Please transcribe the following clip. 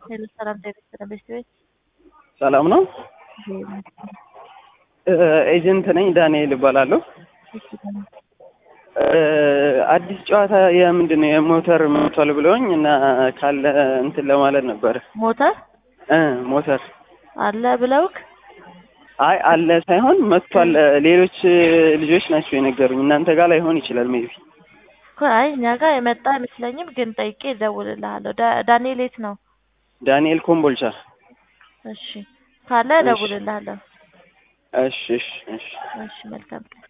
ሄሎ ሰላም ጤና ቤት ቤት ሰላም ነው። ኤጀንት ነኝ ዳንኤል እባላለሁ። አዲስ ጨዋታ የምንድን ነው የሞተር መጥቷል ብለውኝ እና ካለ እንትን ለማለት ነበር። ሞተር እ ሞተር አለ ብለውክ አይ አለ ሳይሆን መጥቷል። ሌሎች ልጆች ናቸው የነገሩኝ። እናንተ ጋር ላይሆን ይችላል ሜቢ። እኮ አይ እኛ ጋር የመጣ አይመስለኝም፣ ግን ጠይቄ እደውልልሃለሁ። ዳ- ዳንኤል የት ነው? ዳንኤል ኮምቦልቻ። እሺ ካለ እሺ። እደውልልሃለሁ። እሺ እሺ እሺ እሺ መልካም ቀን